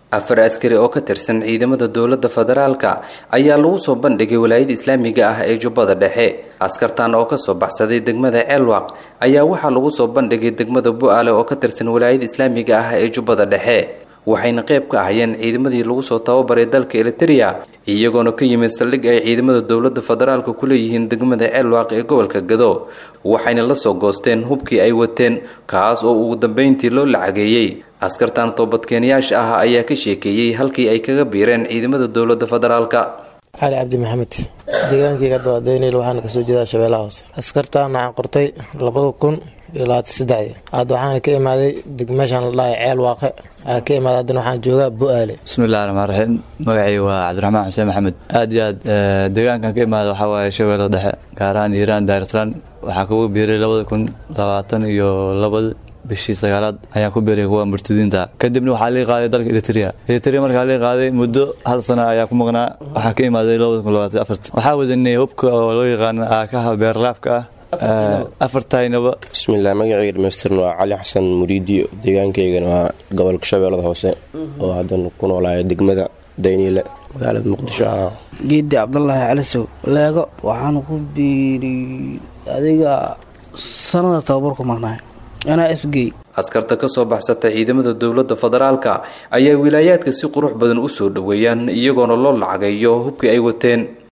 afar askari oo ka tirsan ciidamada dowladda federaalka ayaa lagu soo bandhigay walaayada islaamiga ah ee jubbada dhexe askartan oo kasoo baxsaday degmada ceelwaq ayaa waxaa lagu soo bandhigay degmada bu-aale oo ka tirsan walaayada islaamiga ah ee jubbada dhexe waxayna qayb ka ahayeen ciidamadii lagu soo tababaray dalka eliteria iyagoona ka yimid saldhig ay ciidamada dowladda federaalka ku leeyihiin degmada ceelwaaq ee gobolka gado waxayna la soo goosteen hubkii ay wateen kaas oo ugu dambeyntii loo lacageeyey askartan toobadkeenyaasha ah ayaa ka sheekeeyey halkii ay kaga biireen ciidamada dowladda federaalka cali cabdi maxamed deegaankayga dawadeynayl waxaana kasoo jeedaa shabeellaha hoose askartaan waxaan qortay labada kun iyo labaatan saddexdii hadda waxaana ka imaaday degmeeshaan la dhahay ceel waaqe aa ka imaaday haddana waxaan joogaa bu-aale bismillahi raxmaan raxiim magacii waa cabdiraxmaan xuseen maxamed aad iyo aad deegaankan ka imaada waxaa waaye shabeellada dhexe gaar ahaan iiraan daarislaan waxaa kugu biiray labada kun labaatan iyo labada bishii sagaalaad ayaan ku biiray kuwa murtadiinta kadibna waxaa lii qaaday dalka eritrea eritrea markaa lii qaaday muddo hal sana ayaa ku maqnaa waxaa ka imaaday labada kun labaatan afart waxaa wadanay hubka oo loo yaqaano aakaha beerlaabka ah afartaynaba bismillaah magacayga dhamaystirna waa cali xasan muriidiyo deegaankaygana waa gobolka shabeellada hoose oo haddana ku noolaaya degmada dayniile magaalada muqdisho ah geedi cabdulaahi calisow leego waxaanu ku biiriy adiga sanada tababarku marnaay anaa isgey askarta ka soo baxsata ciidamada dowladda federaalka ayaa wilaayaadka si qurux badan u soo dhoweeyaan iyagoona loo lacageeyo hubkii ay wateen